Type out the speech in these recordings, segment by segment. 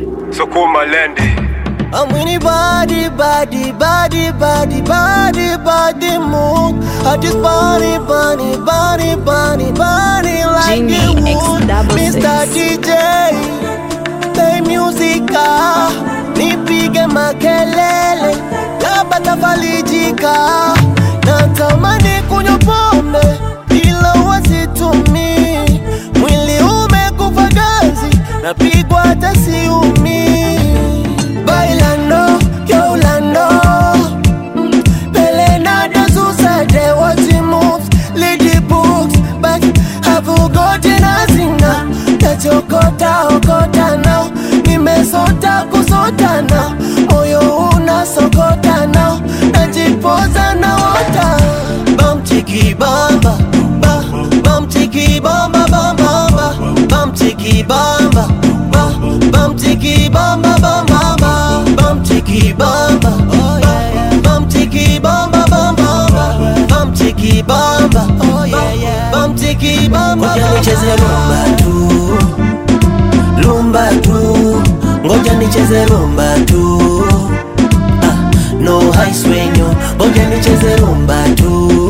Sukuma lendi. I'm winning body, body, body, body, body, body move. I just body, body, body, body, body like Genie you X would. double Mr. six. DJ, play music, ah. nipige makelele, labda tafalijika. Natamani kunywa pombe ila wasitumii, mwili umekufa ganzi, napigwa hata siumii. Bailando, Yolando Pelenado, Susade, what he moves Lead the books, but have you gotten a singer Nachokota, okota now Nimesota, kusota now Moyo unasokota now Najipoza na wota Bam chiki bamba ba, Bam chiki bamba bamba ba, Bam chiki bamba ba, Bam chiki bamba bamba ba, Bam chiki bamba oh yeah yeah Bam chiki bamba bamba ba, Bam chiki bamba oh yeah yeah Bam chiki bamba Ngoja nicheze rumba tu Rumba tu Ngoja nicheze rumba tu ah, No high swenyo Ngoja nicheze rumba tu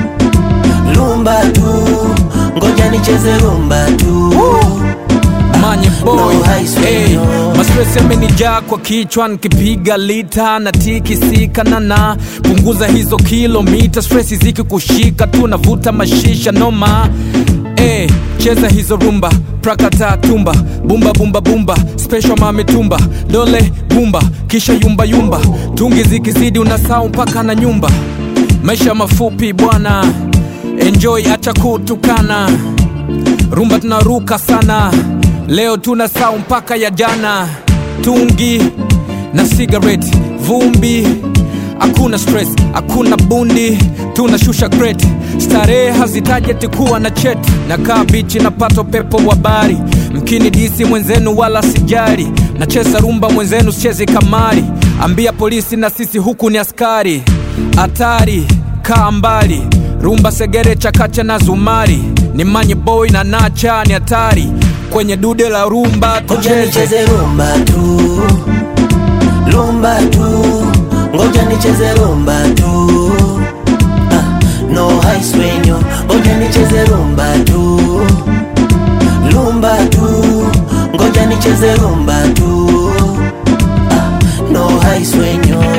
Rumba tu Ngoja nicheze rumba tu Manye boy No high swing, hey, no. mastresi yamenijaa kwa kichwa nikipiga lita na tikisika nana punguza hizo kilomita stresi zikikushika tu navuta mashisha noma hey, cheza hizo rumba prakata tumba bumba bumba bumba special mame tumba dole bumba kisha yumba yumba tungi zikizidi unasau mpaka na nyumba maisha mafupi bwana enjoy acha kutukana rumba tunaruka sana leo tuna sau mpaka ya jana tungi na cigarette vumbi hakuna stress hakuna bundi tunashusha crate starehe hazitajeti kuwa na cheti na kaa bichi napata pepo wa bari mkini disi mwenzenu wala sijari nacheza rumba mwenzenu sichezi kamari ambia polisi na sisi huku ni askari hatari kaa mbali rumba segere chakacha na zumari ni manye boy na nacha ni hatari kwenye dude la rumba Ngoja tucheze nicheze rumba tu Rumba tu Ngoja nicheze rumba tu ah, No high swenyo Ngoja nicheze rumba tu Rumba tu Ngoja nicheze rumba tu ah, No high swenyo